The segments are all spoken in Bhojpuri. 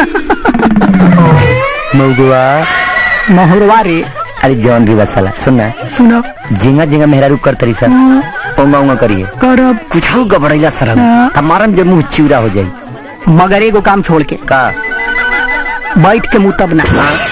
मौगुआ महुरवा रे अरे जौन भी बसला सुनना सुनो झिंगा झिंगा मेहरारू कर तरी सर ओंगा ओंगा करिए करब कुछ गबड़ैला सर हाँ। हमारा जब मुंह चूरा हो जाई मगर एगो काम छोड़ के का बैठ के मुंह तब ना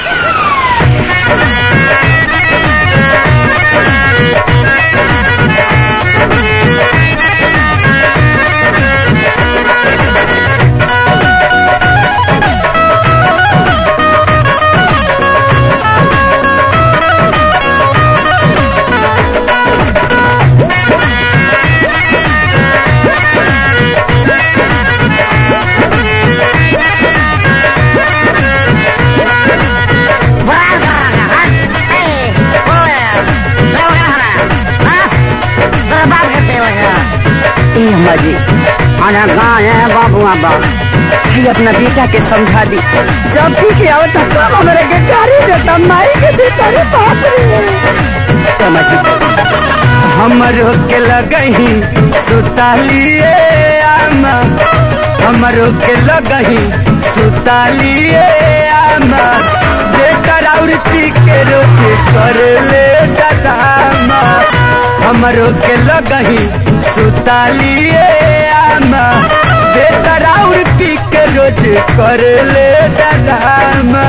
ए अम्मा जी आना कहाँ है बाबू आबा जी अपना बेटा के समझा दी जब भी के आवत तब हमरे के गाड़ी देता माई के देता रे बाप रे अम्मा जी हमरो के लगही सुतालिए आमा हमरो के लगही सुतालिए आमा जेकर औरती के रोज कर ले डरामा हमरो के लगही सुतालिए आमा जेकर औरती के रोज कर ले डरामा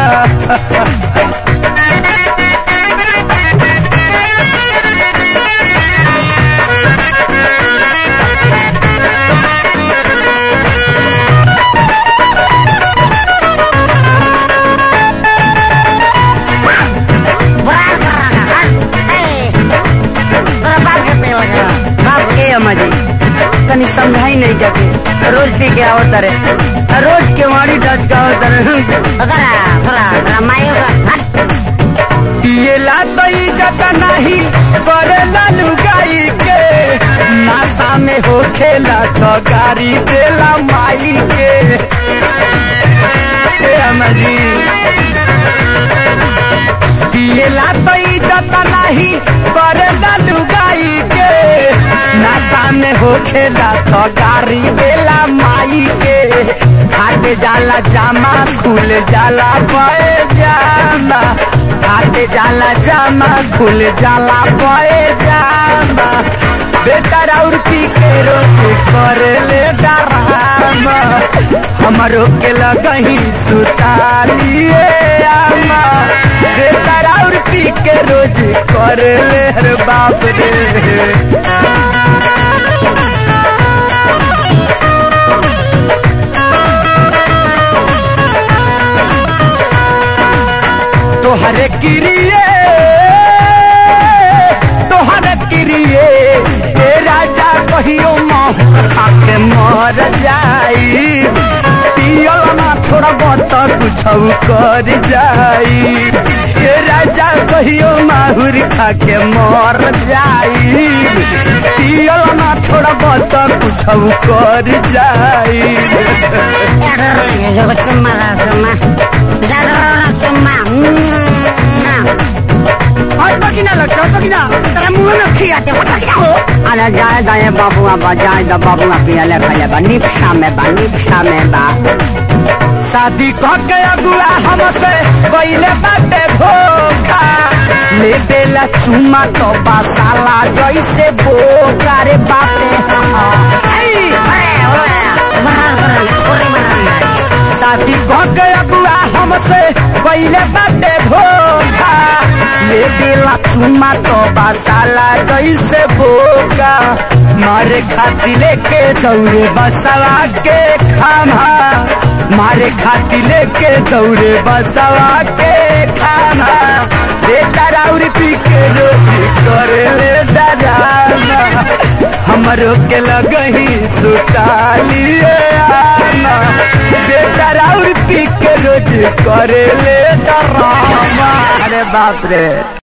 बाप के अम्मा जी तनी समझाई नहीं जाके रोज पी के आवत रे रोज के वाड़ी डच का आवत रे पिएला तो इज्जत नहीं करेला लुगाई के नाता में हो खेला तो गाड़ी देला माई के ए अमरी पिएला तो इज्जत नहीं करेला लुगाई के नाता में हो खेला तो गाड़ी देला माई के हाथ जाला जामा खुल जाला पाए जामा हाथ जाला जामा खुल जाला पाए जामा बेटा और पी के रोज कर ले डरामा हमरो के लगही सुतालिए आमा बेटा और पी के रोज कर ले रे बाप रे तोहरे किरिए तोहरे किरिए ए राजा कहियो माहौर खाके मर जाई पियल ना छोड़ब त कुछ कर जाई ए राजा कहियो माहुर खाके मर जाई पियल ना छोड़ब त कुछ कर जाई और बकिना लगता है बकिना तेरा मुंह में खियाते हो बकिना हो अरे जाए जाए बाबू आबा जाए दा बाबू आ पिया ले खाया बा निपशा में बा निपशा में बा शादी कह के अगुआ हमसे पहले बाटे धोखा ले देला चुमा तो बासाला जैसे बोका रे बापे शादी कह के अगुआ हमसे पहले बाटे धोखा ले देला चुमा तो बासाला जैसे बोका मारे खाती लेके दौड़े बसवा के खामा मारे खाती लेके दौड़े बसवा के खाना बेटा राउर पी के रोज करे ले डराना हमरो के लगही सुतालिए आना बेटा राउर पी के रोज करे ले डराना अरे बाप रे